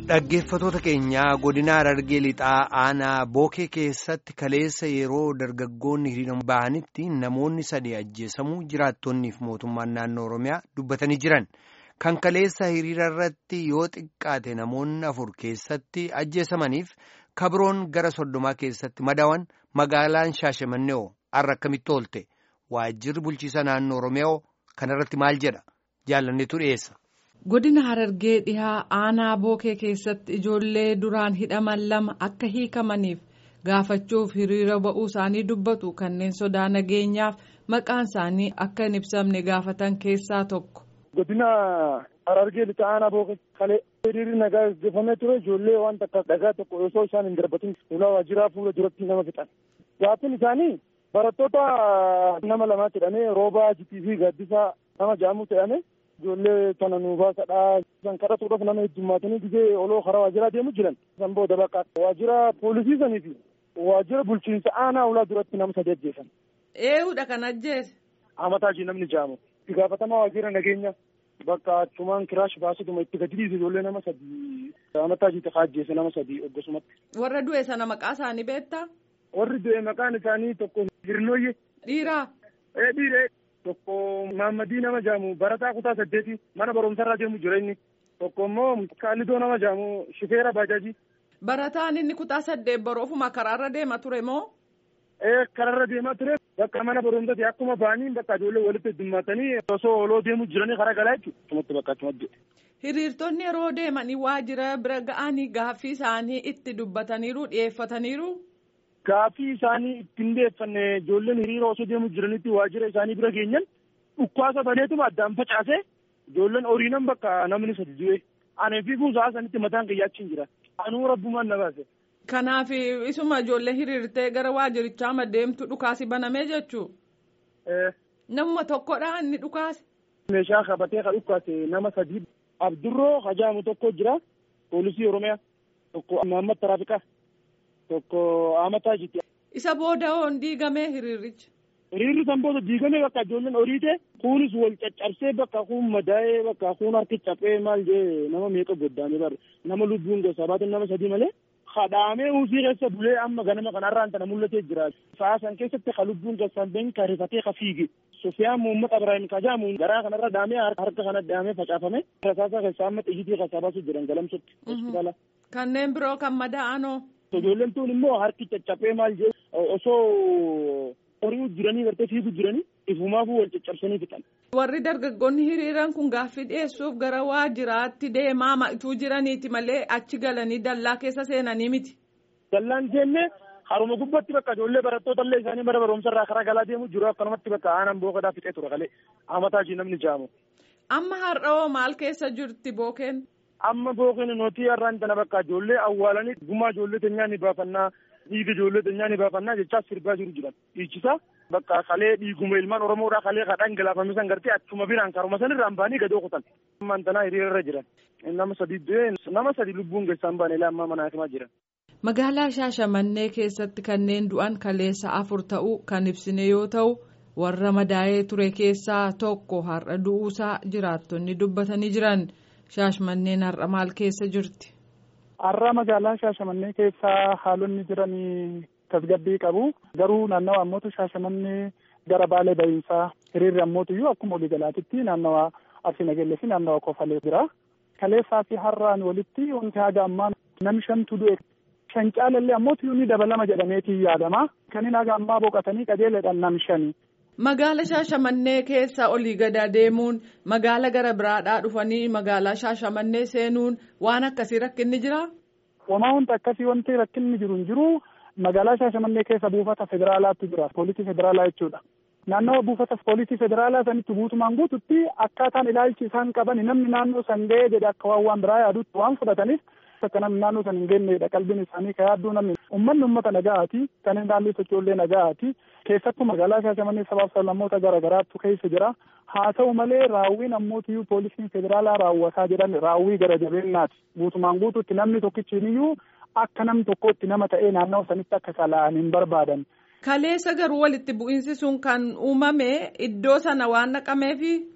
Dhaggeeffatoota keenyaa godina Harargee lixaa aanaa bookee keessatti kaleessa yeroo dargaggoonni hiriira bahanitti namoonni sadii ajjeesamuu jiraattonniif mootummaan naannoo Oromiyaa dubbatanii jiran. Kan kaleessa hiriira irratti yoo xiqqaate namoonni afur keessatti ajjeesamaniif kabroon gara soddomaa keessatti madawan magaalaan Shaashamannee har'a akkamitti oolte waajjirri bulchiisa naannoo Oromiyaa kanarratti maal jedha jaalanneetu dhiyeessa. Godina Harargee dhihaa aanaa bookee keessatti ijoollee duraan hidhaman lama akka hiikamaniif gaafachuuf hiriira ba'uu isaanii dubbatu kanneen sodaa nageenyaaf maqaan isaanii akka hin ibsamne gaafatan keessaa tokko. Godina Harargee lixaa aanaa bookee kalee hiriirri nagaa gaggeeffamee ture ijoollee waan takka dhagaa tokko osoo isaan hin darbatin fuula waajjiraa fuula duratti nama fixan. Gaaffiin isaanii barattoota nama lamaa jedhamee roobaa jitii fi gaaddisaa nama ja'amu jedhame. ijoollee kana nu baasadhaa san kadhatuudhaaf nama heddummaatanii gizee oloo karaa waajjiraa deemu jiran san booda bakka waajjira poolisii sanii fi waajjira bulchiinsa aanaa ulaa duratti nama sadi ajjeesan. Eeyyuudha kan ajjeese. Amataajii namni jaamu. Itti gaafatamaa waajjira nageenya bakka achumaan kiraash baasutuma itti gadi dhiise ijoollee nama sadi amataajii takaa ajjeese nama sadi oggosumatti. Warra du'e sana maqaa isaanii beektaa? Warri du'e maqaan isaanii tokko Hirnooyyee. Dhiiraa. Ee dhiiree. tokko Maammadii nama jaamu barataa kutaa saddeeti mana barumsarraa deemu jira inni tokko immoo Kaalidoo nama jaamu shifeera baajaajii. Barataan inni kutaa saddeet baroofuma karaarra deema ture moo? Ee karaarra deemaa ture bakka mana barumsaati akkuma ba'anii bakka ijoollee walitti heddummaatanii osoo oloo deemu jiranii karaa galaa jechuudha. Achumatti bakka achumatti. Hiriirtonni yeroo deemanii waajjira bira ga'anii gaaffii isaanii itti dubbataniiru dhiyeeffataniiru. Gaaffii isaanii ittiin deeffanne ijoolleen hiriira osoo deemu jiranitti waajjira isaanii bira geenyan dhukkaasa baneetuma addaan facaase ijoolleen horiinan bakka namni sadi du'e anee fi kuusaa sanitti mataan qayyaachiin jira anuu rabbumaan na baase. Kanaaf isuma ijoollee hiriirtee gara waajjirichaa deemtu dhukaasi banamee jechuu. Namuma tokkodha inni dhukaase. Meeshaa qabatee ka dhukaase nama sadii Abdurroo Hajaamu tokko jira poolisii Oromiyaa tokko Mahammad Taraafiqaa. tokko amataa jirti. Isa booda hoon diigamee hiriirichi. Hiriirri san booda diigamee bakka ijoolleen horiite kunis wal caccabsee bakka kun madaa'ee bakka kun harki caphee maal jee nama meeqa goddaame bar nama lubbuun gosa baatin nama sadii malee kadhaamee uusii keessa bulee amma ganama kanarraan tana mul'atee jira. Sa'a san keessatti ka lubbuun gosan been ka rifatee ka fiige. Sufiyaan Muhammad Ibrahim Kajaamu garaa kanarra dhaamee harka kana dhaamee facaafame. Rasaasa keessaa amma xiyyitii keessaa baasuu jiran galamsutti hospitaala. Kanneen biroo kan madaa'anoo. Ijoolleen tun immoo harki caccabee maal jee osoo horii jiranii gartee fiiguu jiranii ifumaafuu wal caccabsanii fixan. Warri dargaggoonni hiriiran kun gaaffii dhiyeessuuf gara waajjiraatti deemaa ma'ituu jiraniiti malee achi galanii dallaa keessa seenanii miti. Dallaan seenne haruma gubbatti bakka ijoollee barattoota illee isaanii bara barumsarraa karaa galaa deemu jiru akkanumatti bakka aanan bookadaa fixee ture kalee amataa ishii namni jaamu. Amma har'oo maal keessa jirti bookeen? amma bookeen nuti har'aan tana bakka ijoollee awwaalanii gumaa ijoollee teenyaa ni baafannaa dhiiga ijoollee teenyaa ni baafannaa jechaa sirbaa jiru jiran dhiichisa bakka kalee dhiiguma ilmaan oromoodhaa kalee kadhaan galaafame san gartee achuma biraan karuma san irraan baanii gadoo kutan ammaan tanaa hiriira irra jiran nama sadi du'ee nama sadi lubbuun keessaan baane ilaa ammaa mana hakimaa jiran. Magaalaa Shaashamannee keessatti kanneen du'an kaleessa afur ta'uu kan ibsine yoo ta'u warra madaa'ee ture keessaa tokko har'a du'uusaa jiraattonni dubbatanii jiran. Shaashamanneen har'a maal keessa jirti? Har'a magaalaa Shaashamannee keessaa haalonni jiranii tasgabbii qabu. Garuu naannawa ammootu Shaashamannee gara baalee bahiinsaa hiriirri ammootu iyyuu akkuma waliigalaatitti naannawa Arsii Nagellee fi naannawa Kofalee jira. Kaleessaa fi har'aan walitti wanti haga ammaa namni shantu du'e. Shan caalallee ammootu iyyuu ni dabalama jedhameetii yaadama. Kanneen haga ammaa boqotanii qajeeladhaan nam shani. Magaala Shaashamannee keessa olii gada deemuun magaala gara biraadhaa dhufanii magaalaa Shaashamannee seenuun waan akkasii rakkinni jiraa? Wamaa wanta akkasii wanti rakkinni jiru hin jiru magaalaa Shaashamannee keessa buufata federaalaatu jira poolisii federaalaa jechuudha. Naannawa buufata poolisii federaalaa sanitti guutumaan guututti akkaataan ilaalchi isaan qaban namni naannoo san ga'ee jedhe akka waan waan biraa yaadutti waan fudhataniif akka namni naannoo san hin geenyedha qalbiin isaanii ka yaadduu namni ummanni ummata nagaati kanneen naannoo sochoollee nagaati keessattuu magaalaa Shaashamannee sabaaf sablammoota garaa garaatu keessa jira haa ta'u malee raawwiin ammootiyyuu poolisiin federaalaa raawwataa jedhan raawwii gara jabeenyaati guutumaan guutuutti namni tokkichiiniyyuu akka nam tokkotti nama ta'ee naannoo sanitti akka sala'an hin barbaadan. Kaleessa garuu walitti bu'iinsi sun kan uumame iddoo sana waan naqameefi.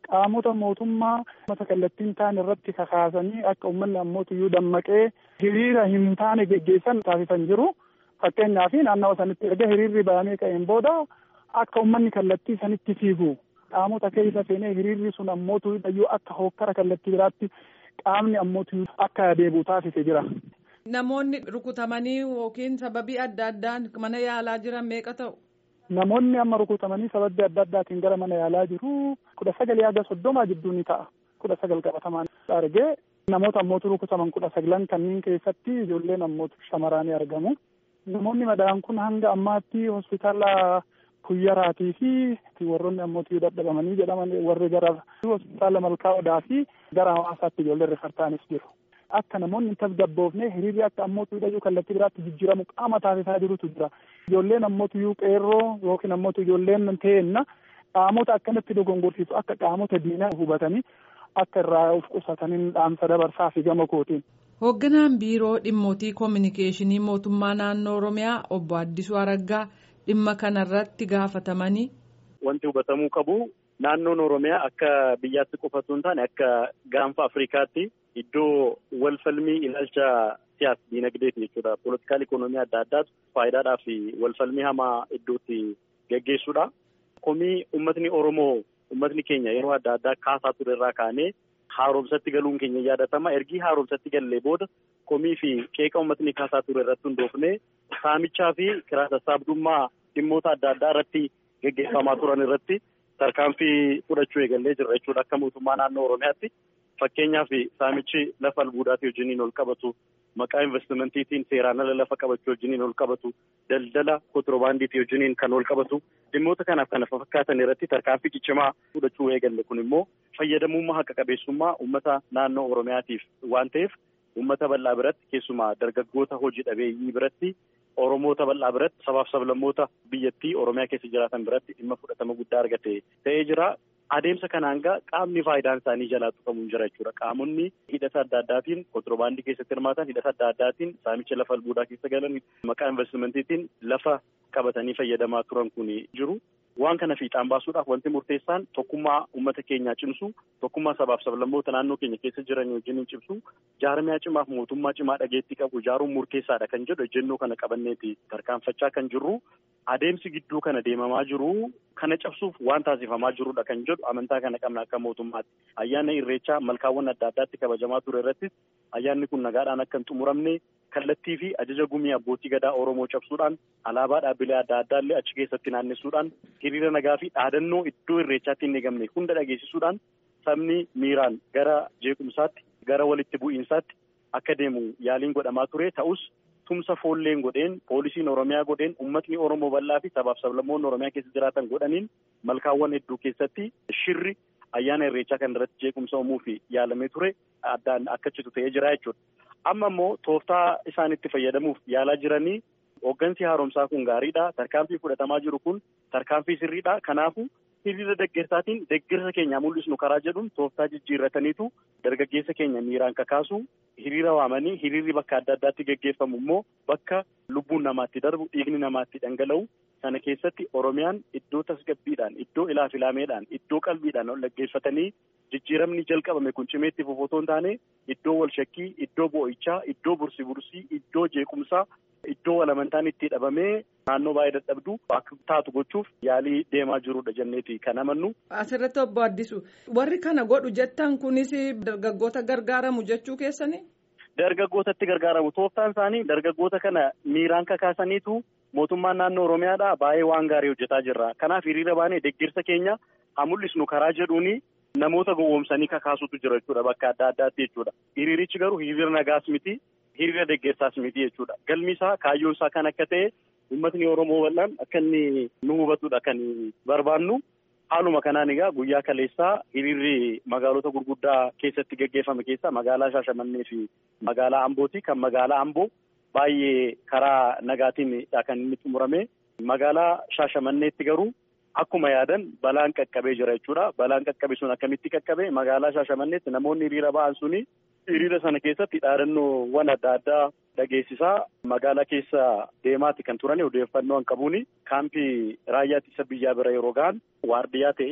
qaamota mootummaa mata kallattiin ta'an irratti kakaasanii akka uummanni ammootiyyuu dammaqee hiriira hin taane geggeessan taasisan jiru. Fakkeenyaaf naannawa sanitti erga hiriirri bahamee ka'een booda akka uummanni kallattii sanitti fiigu qaamota keessa seenee hiriirri sun ammootiyyuu akka hokkara kallattii biraatti qaamni ammootiyyuu akka deebi'u taasise jira. Namoonni rukutamanii yookiin sababii adda addaan mana yaalaa jiran meeqa ta'u? Namoonni amma rukutamanii sababii adda addaatiin gara mana yaalaa jiru kudha sagal haga soddomaa jidduu ni ta'a. Kudha sagal qabatamaan argee namoota ammootu rukutaman kudha sagalan kanneen keessatti ijoolleen ammootu shamaranii argamu. Namoonni madaa'an kun hanga ammaatti hospitaala kuyyaraatii fi warroonni ammootii dadhabamanii jedhaman warri gara hospitaala malkaa odaa fi gara hawaasaatti ijoolleen rifartaanis jiru. Akka namoonni hin tasgabboofne hiriirri akka ammootu hidhachuu kallattii biraatti jijjiiramu qaama taasisaa jirutu jira. Ijoolleen ammootu qeerroo yookiin ammootu ijoolleen ta'enna qaamota akkanatti dogongorsiisu akka qaamota diinaa hubatanii akka irraa of qusataniin dhaamsa dabarsaa fi gama kootiin. Hoogganaan biiroo dhimmootii koominikeeshinii mootummaa naannoo Oromiyaa obbo Addisuu Araggaa dhimma kanarratti gaafatamanii. Wanti hubatamuu qabu naannoon Oromiyaa akka biyyaatti qofatu hin taane akka gaanfa Afrikaatti iddoo wal falmii ilaalcha siyaas diinagdeeti jechuudha. Poolitikaal ikonoomii adda addaatu faayidaadhaa fi wal falmii hamaa iddootti geggeessuudha. Komii uummatni Oromoo uummatni keenya yeroo adda addaa kaasaa ture irraa kaanee haaromsatti galuun keenya yaadatama. Ergii haaromsatti gallee booda komii fi qeeqa uummatni kaasaa ture irratti hundoofnee saamichaa fi kiraa sassaabdummaa dhimmoota adda addaa irratti geggeeffamaa turan irratti tarkaanfii fudhachuu eegallee jirra jechuudha akka mootummaa naannoo Oromiyaatti. Fakkeenyaaf saamichi lafa albuudaatii wajjiniin ol qabatu maqaa investimentiitiin seeraan ala lafa qabachuu wajjiniin ol qabatu daldala kontiroobaandiitii wajjiniin kan ol qabatu dhimmoota kanaaf kana fakkaatan irratti tarkaanfii ciccimaa fudhachuu eegalle kun immoo fayyadamummaa haqa qabeessummaa uummata naannoo Oromiyaatiif waan ta'eef uummata bal'aa biratti keessumaa dargaggoota hojii dhabeeyyii biratti Oromoota bal'aa biratti sabaaf sablammoota biyyattii Oromiyaa keessa jiraatan biratti dhimma fudhatama guddaa argate ta'ee jira. Adeemsa kanaan gaa qaamni faayidaan isaanii jalaa tuqamuun jira jechuudha. Qaamonni hidhata adda addaatiin kontiroobaandii keessatti hirmaatan hidhata adda addaatiin saamicha lafa albuudaa keessa galan maqaa investimentiitiin lafa qabatanii fayyadamaa turan kun jiru. Waan kana fiixaan baasuudhaaf wanti murteessaan tokkummaa uummata keenyaa cimsu tokkummaa sabaaf sablammoota naannoo keenya keessa jiran wajjin cimsu jaarmiyaa cimaaf mootummaa cimaa dhageettii qabu ijaaruun murteessaadha kan jedhu ejjennoo kana qabanneeti tarkaanfachaa kan jirru adeemsi gidduu kana deemamaa jiru kana cabsuuf waan taasifamaa jirudha kan jedhu amantaa kana qabna akka mootummaatti ayyaana irreechaa malkaawwan adda addaatti kabajamaa ture irrattis ayyaanni kun nagaadhaan akka hin xumuramne kallattii fi ajaja gumii abbootii gadaa Oromoo cabsuudhaan alaabaa dhaabbilee adda addaallee achi keessatti naannessuudhaan hiriira nagaa fi dhaadannoo iddoo irreechaatti hin eegamne hunda dhageessisuudhaan sabni miiraan gara jeequmsaatti gara walitti bu'iinsaatti akka deemu yaaliin godhamaa ture ta'us tumsa foolleen godheen poolisiin oromiyaa godheen ummatni oromoo bal'aa fi sabaaf sablammoonni oromiyaa keessa jiraatan godhaniin malkaawwan hedduu keessatti shirri ayyaana irreechaa kan irratti jeequmsa uumuu fi yaalamee ture addaan akka citu ta'ee jira jechuudha. Amma immoo tooftaa isaan itti fayyadamuuf yaalaa jiranii hooggansi haaromsaa kun gaariidha. Tarkaanfii fudhatamaa jiru kun tarkaanfii sirriidha. Kanaafuu hiriira deeggarsaatiin deeggarsa keenya mul'isnu karaa jedhuun tooftaa jijjiirrataniitu dargaggeessa keenya miiraan kakaasu hiriira waamanii hiriirri bakka adda addaatti geggeeffamu immoo bakka lubbuun namaatti darbu dhiigni namaatti dhangala'u sana keessatti oromiyaan iddoo tasgabbiidhaan iddoo ilaafilameedhaan iddoo qalbiidhaan ol dhaggeeffatanii jijjiiramni jalqabame kun cimeetti fufotoo hin taane iddoo wal shakkii iddoo boo'ichaa iddoo bursi bursii iddoo jeequmsaa iddoo wal amantaan itti dhabamee naannoo baay'ee dadhabdu akka taatu gochuuf yaalii deemaa jirudha jenneeti kan amannu. Asirratti obbo Addisu warri kana godhu jettan kunis dargaggoota gargaaramu jechuu keessanii. Dargaggootatti gargaaramu tooftaan isaanii dargaggoota kana miiraan kakaasaniitu mootummaan naannoo Oromiyaadha baay'ee waan gaarii hojjetaa jirra. Kanaaf hiriira baanee deeggarsa keenya haa mul'isnu karaa jedhuuni namoota gowwoomsanii kakaasutu jira jechuudha bakka adda addaatti jechuudha. Hiriirichi garuu hiriira nagaas miti hiriira deeggarsaas miti jechuudha. Galmi isaa kaayyoon isaa kan akka ta'e uummatni Oromoo bal'aan akka inni nu hubatudha kan barbaannu. Haaluma kanaan egaa guyyaa kaleessaa hiriirri magaalota gurguddaa keessatti geggeeffame keessaa magaalaa Shaashamannee fi magaalaa Ambooti. Kan magaalaa Amboo baay'ee karaa nagaatiinidha kan inni xumurame. Magaalaa Shaashamanneetti garuu akkuma yaadan balaan qaqqabee jira jechuudha. Balaan qaqqabe sun akkamitti qaqqabe magaalaa Shaashamanneetti namoonni hiriira ba'an suni hiriira sana keessatti dhaadannoowwan adda addaa dhageessisaa magaalaa keessa deemaati kan turan odeeffannoo hin qabuuni kaampii raayyaa ittisa biyyaa bira yeroo ga'an waardiyyaa ta'ee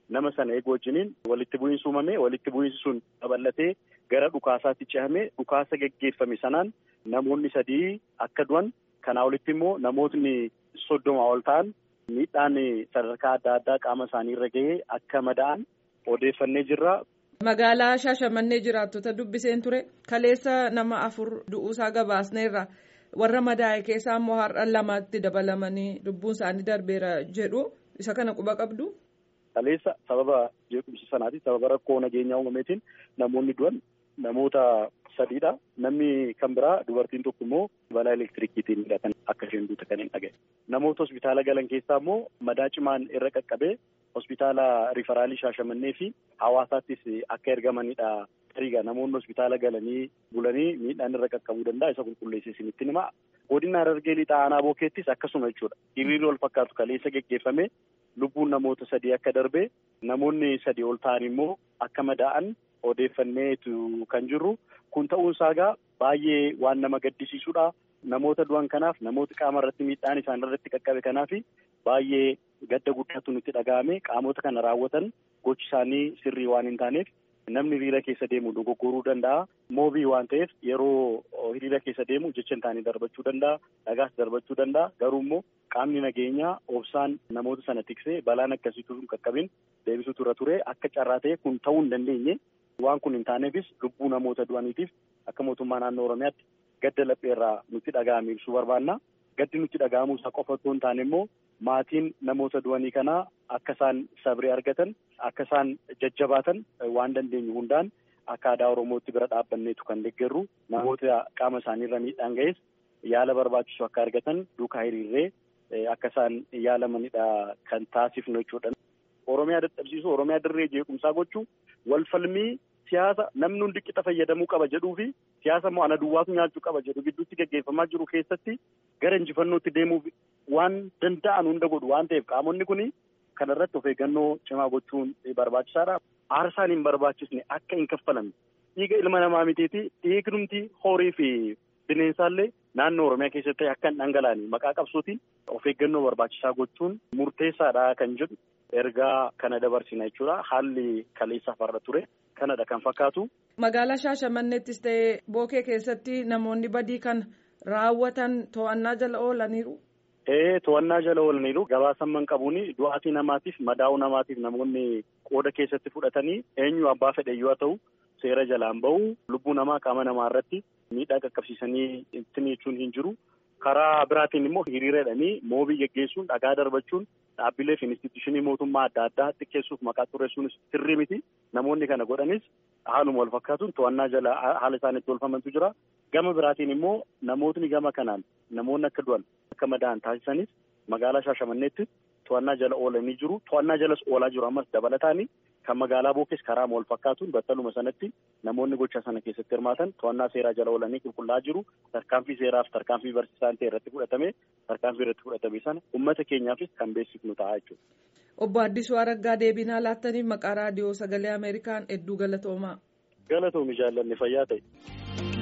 nama sana eegu wajjiniin walitti bu'iinsi uumame walitti bu'iinsi sun babal'atee gara dhukaasaatti cehamee dhukaasa geggeeffame sanaan namoonni sadii akka du'an kanaa olitti immoo namootni soddoma ol ta'an miidhaan sadarkaa adda addaa qaama isaanii irra gahee akka madaa'an odeeffannee jirra. Magaalaa Shaashamannee jiraattota dubbiseen ture kaleessa nama afur du'uusaa gabaasneerra warra madaa'e keessaa immoo har'a lamatti dabalamanii lubbuun isaanii darbeera jedhu isa kana quba qabdu. Kaleessa sababa jeequmsa sanaati sababa rakkoo nageenyaa uumameetiin namoonni du'an namoota sadiidha. Namni kan biraa dubartiin tokko immoo balaa elektirikiitiin kan akka isheen duute kan hin dhagaye. Namoota hospitaala galan keessaa immoo madaa cimaan irra qaqqabee hospitaala rifaraalii shaashamannee fi hawaasaattis akka ergamanidha. Tariiga namoonni hospitaala galanii bulanii miidhaan irra qaqqabuu danda'a isa qulqulleessee isinitti hima. Godina Harargee lixaa aanaa bookeettis akkasuma jechuudha. Hiriirri wal fakkaatu kaleessa geggeeffame lubbuun namoota sadii akka darbe namoonni sadii ol ta'an immoo akka madaa'an odeeffanneetu kan jirru. Kun ta'uun isaa baay'ee waan nama gaddisiisudha. Namoota du'an kanaaf namoota qaama irratti miidhaan isaan irratti qaqqabe kanaaf baay'ee gadda guddaatu nutti dhaga'ame qaamota kana raawwatan gochi isaanii sirrii waan hin taaneef namni hiriira keessa deemu dogoggoruu danda'a. Moobii waan ta'eef yeroo hiriira keessa deemu jecha hin taane darbachuu danda'a. Dhagaas darbachuu danda'a. Garuu immoo qaamni nageenyaa obsaan namoota sana tiksee balaan akkasiitu hin qaqqabin deebisuutu irra ture akka carraa ta'e kun ta'uu hin dandeenye. Waan kun hin taaneefis lubbuu namoota du'aniitiif akka mootummaa naannoo Oromiyaatti gadda lapheerraa nutti dhaga'ame ibsuu barbaanna. Gaddi nutti dhaga'amuu isaa qofa otoo hin taane immoo maatiin namoota du'anii kanaa akka isaan sabree argatan akka isaan jajjabaatan waan dandeenyu hundaan akka aadaa Oromootti bira dhaabbanneetu kan deeggarru namoota qaama isaaniirra miidhaan ga'es yaala barbaachisu akka argatan duukaa hiriirree akka isaan yaalamanidha kan taasifnu jechuudha. Oromiyaa dadhabsiisuu Oromiyaa dirree jeequmsaa gochuu wal falmii siyaasa namni hundi qixa fayyadamuu qaba jedhuu fi siyaasa immoo ana duwwaatu nyaachuu qaba jedhu gidduutti gaggeeffamaa jiru keessatti gara injifannootti deemuuf waan danda'an hunda godhu waan ta'eef qaamonni kun kana irratti of eeggannoo cimaa gochuun barbaachisaadha. Aarsaan hin barbaachisne akka hin kaffalamne dhiiga ilma namaa mitiiti dhiignumti horii fi bineensaallee naannoo Oromiyaa keessatti akka hin dhangalaane maqaa qabsootiin of eeggannoo barbaachisaa gochuun murteessaadha kan jedhu ergaa kana dabarsina jechuudha. Haalli kaleessaaf har'a ture kanadha kan fakkaatu. Magaalaa Shaashamanneettis ta'ee Bookee keessatti namoonni badii kan raawwatan to'annaa jala oolaniiru. Ee to'annaa jala oolaniiru gabaasamman qabuun du'aatii namaatiif madaa'uu namaatiif namoonni qooda keessatti fudhatanii eenyu abbaa fedhe yoo ta'u seera jalaan bahu lubbuu namaa qaama namaa irratti miidhaa qaqqabsiisanii ittiin jechuun hin jiru. Karaa biraatiin immoo hiriira jedhanii moobii geggeessuun dhagaa darbachuun dhaabbilee fi instituushinii mootummaa adda addaa xiqqeessuuf maqaa xureessuun sirrii miti. Namoonni kana godhanis haaluma wal fakkaatuun to'annaa jala haala isaan itti oolfamantu jira. Gama biraatiin immoo namootni gama kanaan namoonni akka du'an akka madaa'an taasisanis magaalaa Shaashamanneetti to'annaa jala oolanii jiru. To'annaa jalas oolaa jiru ammas dabalataani kan magaalaa Bookees karaa wal fakkaatuun battaluma sanatti namoonni gocha sana keessatti hirmaatan to'annaa seeraa jala oolanii qulqullaa'aa jiru. Tarkaanfii seeraaf tarkaanfii barsiisaan ta'e irratti fudhatame tarkaanfii irratti fudhatame sana uummata keenyaafis kan beeksifnu ta'a jechuudha. Obbo Addisuu Araggaa deebinaa laattaniif maqaa raadiyoo sagalee Ameerikaan hedduu galatoomaa. Galatoomi jaallanne fayyaa ta'e.